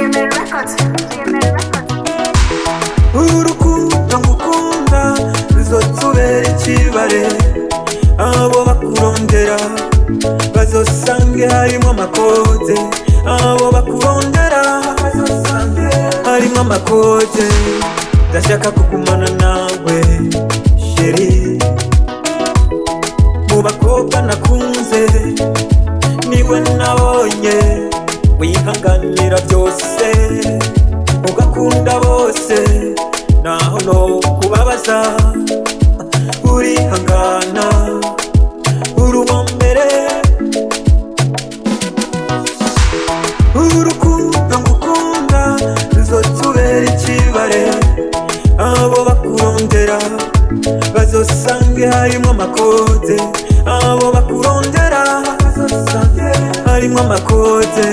GML Records. GML Records. urukundo ngukunda ruzotubera ikibare abo bakurondera bazosange harimo amakote abo bakurondera bazosange harimo amakote ndashaka kugumana nawe sheri mu bakobwa nakunze niwe nabonye wihanganira byose ugakunda bose naho no kubabaza urihangana urubombere urukundo ngukunda ruzotubera ikibare abo bakurondera bazosange harimo amakote abo bakurondera bazosange harimo amakote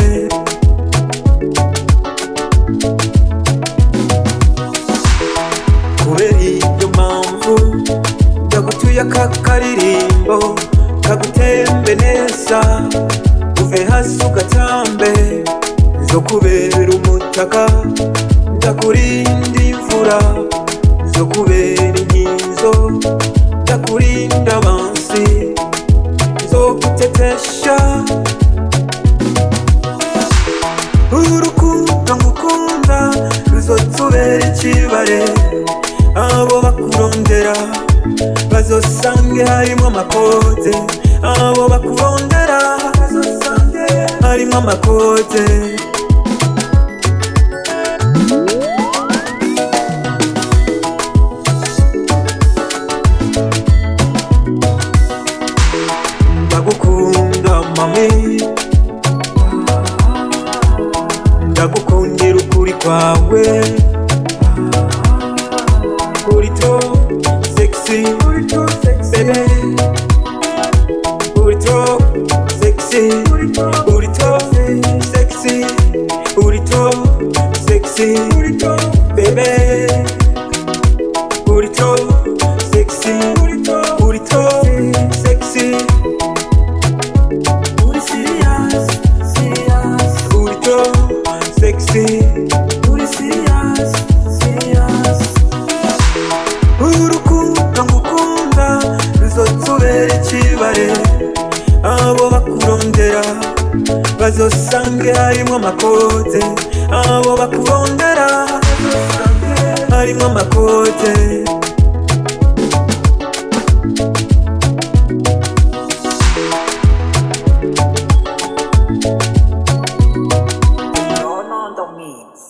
kubera iyo mpamvu ndagutuye aka karirimbo kagutembe neza uve hasi ugatambe zo kubera umutaka ndakurinda imvura zo kubera inkinzo ndakurinda abansi zo gutetesha urukundo ngukunda ruzotubera ikibare abo bakurondera bazosange harimo amakote abo bakurondera bazosange harimo amakote ndagukunda mami ndagukundira ukuri kwawe uri to sexy uri to sexy uri to sexy uri to sexy uri to sexy uri to baby uri to sexy uri to uri to sexy uri serious serious uri to sexy uri serious serious urukundo ngukunda ruzotubera ikibare abo bakurondera bazosange harimo amakote abo bakurondera bazosange harimo amakote No, no, don't means.